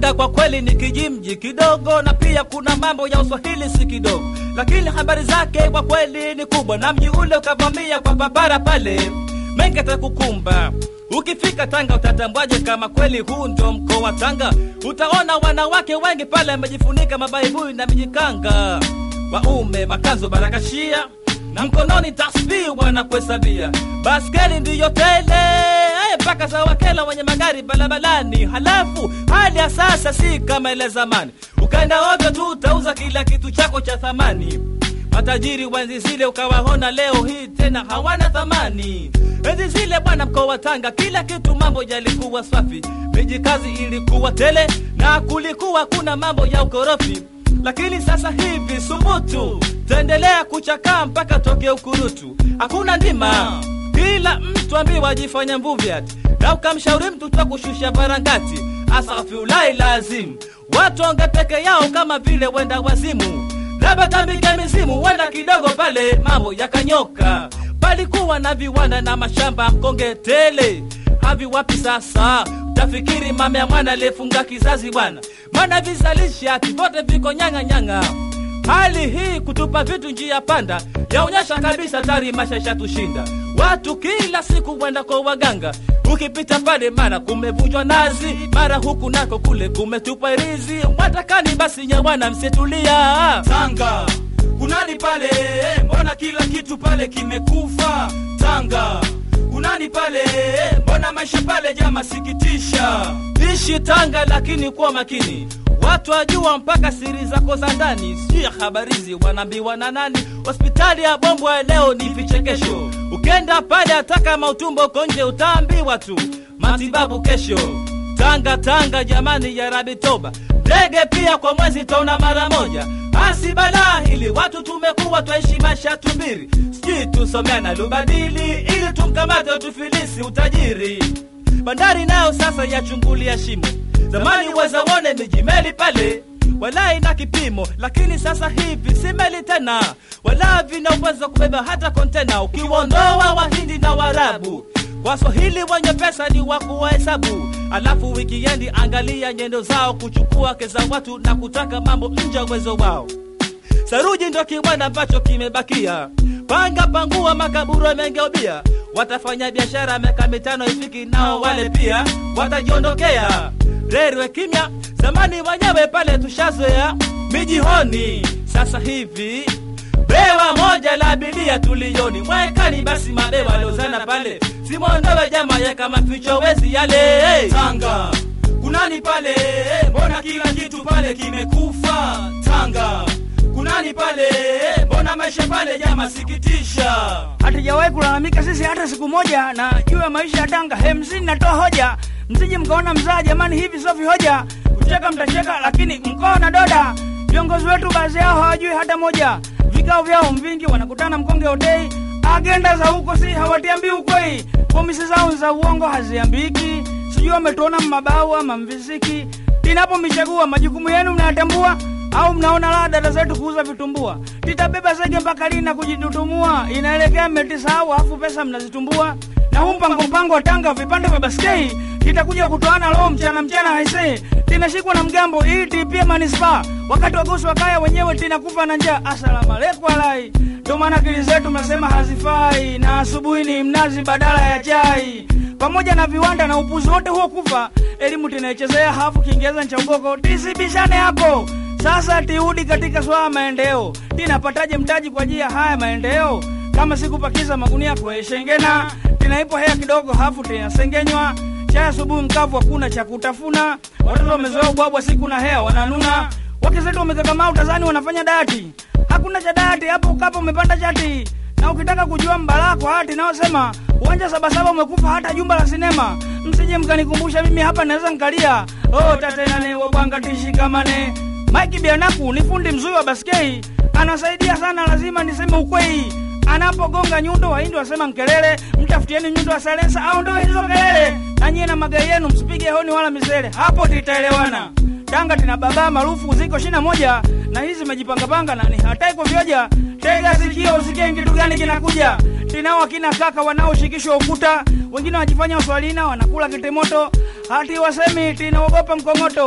Tanga kwa kweli ni kijimji kidogo, na pia kuna mambo ya uswahili si kidogo, lakini habari zake kwa kweli ni kubwa, na mji ule ukavamia kwa barabara pale, mengi atakukumba. Ukifika Tanga utatambwaje kama kweli huu ndio mkoa wa Tanga? Utaona wanawake wengi pale wamejifunika mabaibui na mijikanga, waume makanzo barakashia na mkononi tasbihi wanakuhesabia, baskeli ndiyo tele eh, mpaka za wakela wenye magari barabarani. Halafu hali ya sasa si kama ile zamani, ukaenda ovyo tu utauza kila kitu chako cha thamani. Matajiri wa enzi zile ukawaona leo hii tena hawana thamani. Enzi zile bwana, mkoa wa Tanga kila kitu mambo yalikuwa safi, miji kazi ilikuwa tele na kulikuwa kuna mambo ya ukorofi lakini sasa hivi subutu taendelea kuchakaa mpaka toke ukurutu, hakuna ndima, kila mtu ambiwa ajifanya mvuvi ati, na ukamshauri mtu twa kushusha varangati, asafiulai lazim watu onge peke yao kama vile wenda wazimu, labda tambike mizimu, wenda kidogo pale mambo yakanyoka. Palikuwa na viwanda na mashamba mkonge tele, havi wapi sasa? Tafikiri mama ya mwana aliyefunga kizazi bwana, maana vizalisha ati vote viko nyanga nyanga. Hali hii kutupa vitu njia panda yaonyesha kabisa tari maisha ishatushinda. Watu kila siku wenda kwa waganga, ukipita pale mara kumevunjwa nazi, mara huku nako kule kumetupwa irizi. Watakani basi nyawana, msitulia Tanga kunani pale, mbona kila kitu pale kimekufa? Tanga kunani pale, mbona maisha pale jama sikitisha. Ishi Tanga lakini kuwa makini, watu wajua mpaka siri zako za ndani, sio ya habarizi wanaambiwa na nani. Hospitali ya Bombwe leo ni vichekesho, ukenda pale hata kama utumbo uko nje utaambiwa tu matibabu kesho. Tanga Tanga jamani, ya Rabi toba, ndege pia kwa mwezi taona mara moja. Asi balaa hili watu tumekuwa twaishi maisha tubiri, sijui tusomea na lubadili ili tumkamate tufilisi utajiri bandari nayo sasa yachungulia shimo. Zamani wazawone mijimeli pale wala ina kipimo, lakini sasa hivi si meli tena, wala vina uwezo kubeba hata kontena. Ukiwaondoa Wahindi na Warabu, Waswahili wenye pesa ni wa kuwahesabu. Alafu wikiendi, angalia nyendo zao kuchukua keza watu na kutaka mambo nje ya uwezo wao. Saruji ndo kiwanda ambacho kimebakia, panga pangua, makaburu yamegeubia. Watafanya biashara miaka mitano ifiki, nao wale pia watajiondokea. Rerwe kimya, zamani wenyewe pale tushazoea mijihoni. Sasa hivi bewa moja la abiria tulioni mwekani, basi mabewa lozana pale, simwondowe jama ye kama ficho wezi yale Tanga kunani pale, mbona kila kitu pale kimekufa? Tanga kunani pale, mbona maisha pale jama sikitisha. hatujawahi kulalamika sisi hata siku moja na juu ya maisha ya Tanga. Hemsini natoa hoja, msije mkaona mzaa jamani, hivi sio vihoja. Kucheka mtacheka, lakini mkoa na doda. Viongozi wetu baadhi yao hawajui hata moja, vikao vyao mvingi, wanakutana mkonge hotei, agenda za huko si hawatiambii ukweli, pomisi zao za uongo haziambiki, sijui wametuona mmabau ama mvisiki. Inapomichagua majukumu yenu mnayatambua au mnaona la dada zetu kuuza vitumbua, titabeba zege mpaka lini na kujitutumua? Inaelekea mmetisahau, afu pesa mnazitumbua. Na huu mpango mpango wa Tanga vipande vya baskei kitakuja kutoana leo mchana mchana, haisee tinashikwa na mgambo ili tipie manispaa, wakati wagosi wa kaya wenyewe tinakufa na njaa. Asalamu alaikum alai. Ndio maana akili zetu mnasema hazifai, na asubuhi ni mnazi badala ya chai pamoja na viwanda na upuzi wote huo kufa, elimu tinaichezea hafu Kiingereza cha ugoko. Tisibishane hapo sasa, tiudi katika swala maendeleo, tinapataje mtaji kwa ajili ya haya maendeleo kama sikupakiza magunia kueshengena, tinaipo hea kidogo hafu tinasengenywa chai asubuhi mkavu, hakuna cha kutafuna, watoto wamezoea ubwabwa siku na hea wananuna, wake zetu wamekakamaa utazani wanafanya dati, hakuna cha dati hapo, ukapo umepanda chati na ukitaka kujua mbala kwa hati naosema uwanja sabasaba umekufa hata jumba la sinema. Msije mkanikumbusha mimi hapa naweza nkalia. Oh, tatenane wabwanga tishikamane. Mike Bianaku ni fundi mzuri wa baskei, anasaidia sana, lazima niseme ukweli. Anapogonga nyundo, wahindi wasema nkelele, mtafutieni nyundo wa silencer au ndio hizo kelele. Na nyie na magari yenu msipige honi wala misele, hapo titaelewana. Tanga tina baba maarufu ziko shina moja na hizi zimejipangapanga na ni hatai kuvyoja. Tega sikio usikie kitu gani kinakuja. Tinao akina kaka wanaoshikishwa ukuta, wengine wajifanya waswalina wanakula kitimoto, hati wasemi tinaogopa mkongoto.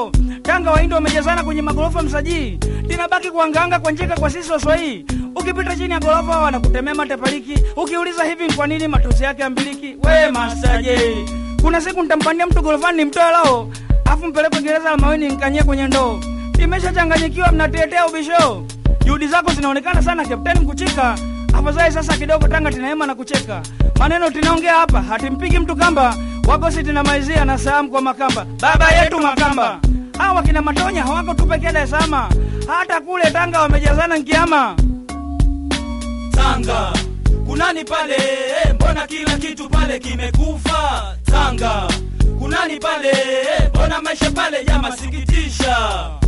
Tanga Wahindi wamejazana kwenye magorofa Msajii, linabaki kuanganga kwa njeka kwa sisi Waswahili. Ukipita chini ya gorofa wanakutemea matepaliki, ukiuliza hivi ni kwa nini matusi yake ambiliki. We Master J, kuna siku nitampandia mtu gorofani nimtoe lao, afu mpelekwe gereza la Maweni nikanyie kwenye ndoo. Nimeshachanganyikiwa, mnatetea ubisho. Juhudi zako zinaonekana sana Kapteni Mkuchika. Afadhali sasa kidogo Tanga tinaema na kucheka. Maneno tunaongea hapa hatimpigi mtu kamba, wagosi tinamaizia na salamu kwa Makamba, baba yetu Makamba. Hawa kina Matonya hawako tu pekee Dar es Salaam, hata kule Tanga wamejazana nkiama. Tanga kunani pale? Mbona kila kitu pale kimekufa? Tanga kunani pale? Mbona maisha pale yamasikitisha?